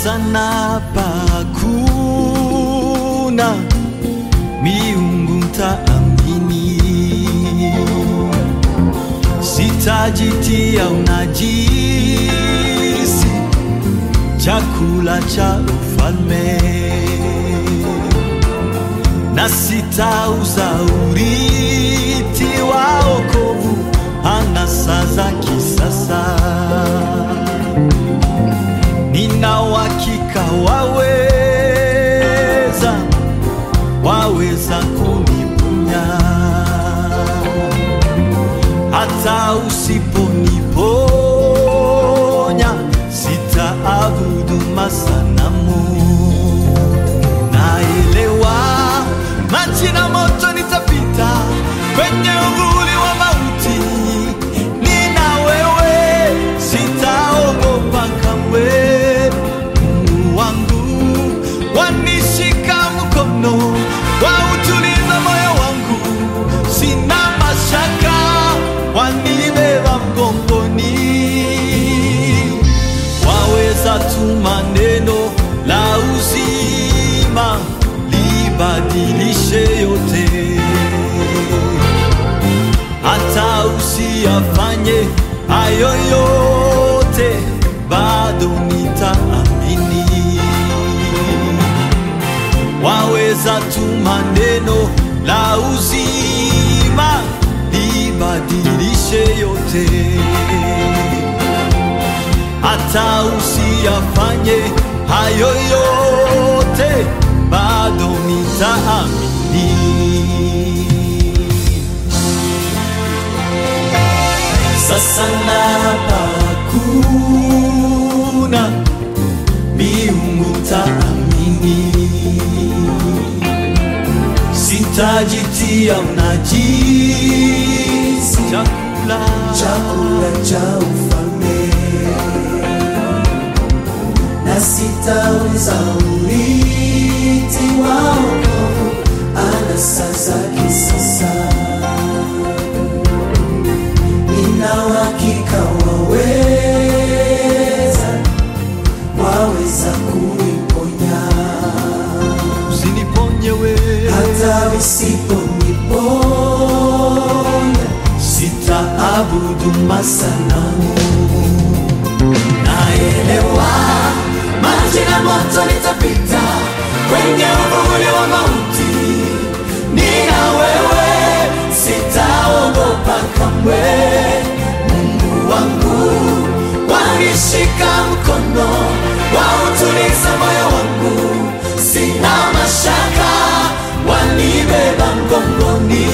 sasa napakuna miungu mtaamini, sitajitia unajisi chakula cha ufalme na sitauza urithi wa wokovu anasa za kisasa. Nina uhakika waweza, waweza kuniponya hata usiponiponya, sitaabudu masanamu. Naelewa maji na moto nitapita kwenye uvuli wa mauti, nina wewe, sitaogopa kamwe. Mungu wangu wanishika mkono, wautuliza moyo wangu, sina mashaka, wanibeba mgongoni waweza tuma neno la uzima libadilishe yote, hata usiyafanye hayo yote, bado nitaamini. Waweza tuma neno la uzima libadilishe yote hata usiyafanye hayo yote, bado nitaamini. Sasa napakuna miungu taamini, sitajitia unajisi chakula chakula cha ufalme na sitauza urithi wa wokovu anasa za kisasa. Nina uhakika waweza, waweza kuniponya usiniponye wewe hata usiponiponya, sitaabudu masanamu. naelewa maji na moto nitapita kwenye uvuli wa mauti, nina wewe, sitaogopa kamwe. Mungu wangu wanishika mkono, wautuliza moyo wangu, sina mashaka, wanibeba mgongoni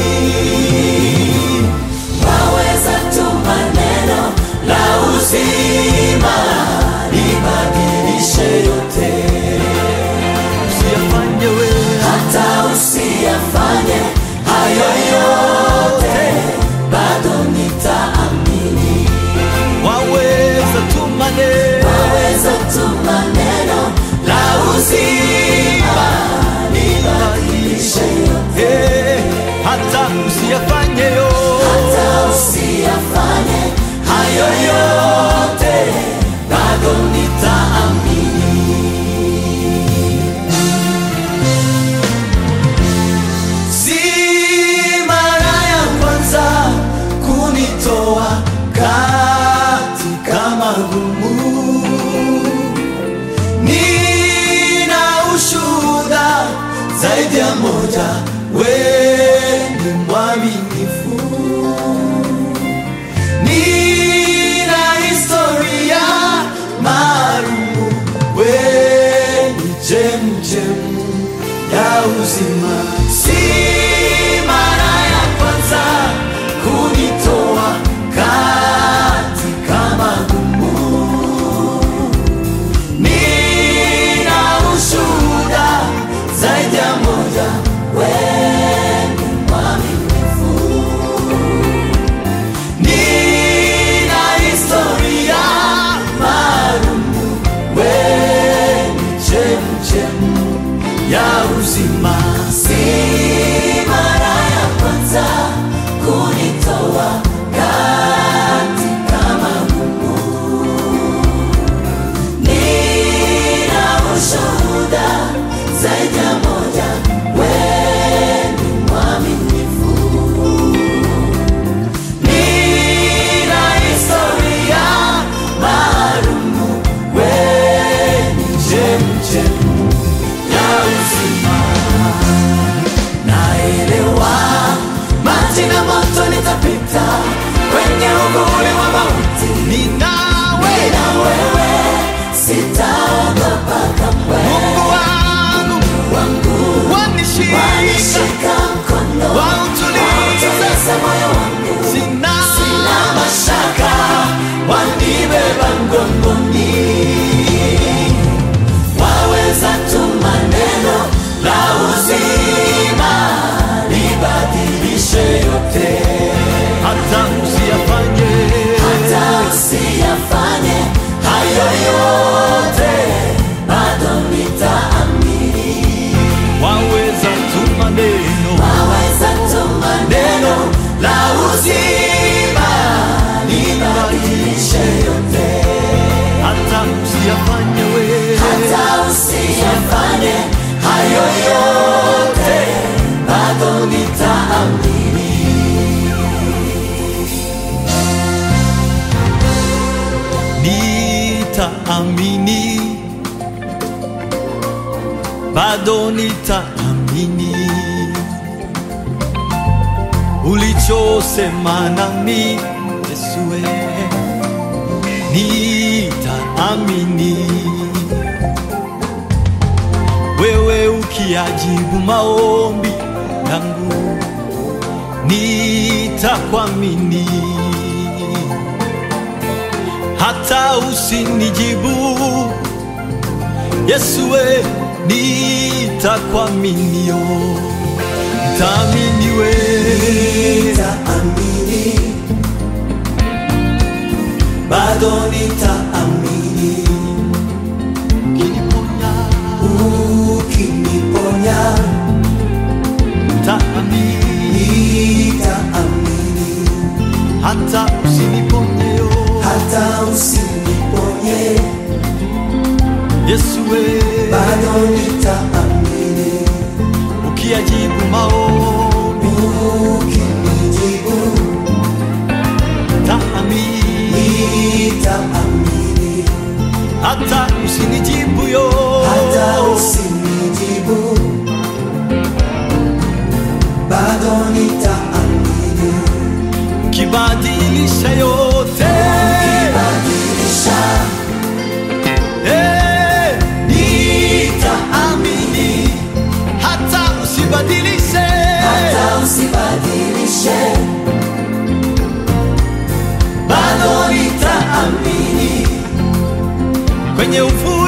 waweza tuma neno la uzima libadilishe yote, Usiyafanye wewe hata usiyafanye hayo yote, bado nitaamini. waweza tuma neno Waweza tuma neno la uzima libadilishe yote, Eh, hata usiyafanye yo hata usiyafanye hayo yote, bado nitaamini. Si mara ya kwanza kunitoa katika magumu, nina ushuhuda zaidi ya moja, wewe ni mwaminifu. Nina historia ma Jaza moyo wangu, sina sina mashaka, wanibeba mgongoni. Waweza tuma neno la uzima libadilishe yote, hata usiyafanye hata usiyafanye hayo yote, bado nitaamini. waweza tuma neno Waweza tuma neno la uzima libadilishe yote, hata usiyafanye we hata usiyafanye hayo yote, bado nitaamini. nitaamini bado nitaamini ulichosema nami Yesue nitaamini wewe ukiajibu maombi yangu nitakwamini hata usinijibu Yesue nitakuaminio ntaamini we Nitaamini, bado nitaamini, ukiniponya ukiniponya ntaamini nitaamini, hata usiniponyeyo hata usiniponye, Yesue bado nitaamini, ukiajibu maombi ukinijibu ntaamini nitaamini, hata usinijibu yo hata usinijibu, bado nitaamini, kibadilisha yote badilisha Eh, nitaamini hata usibadilishe hata usibadilishe, bado nitaamini kwenye ufu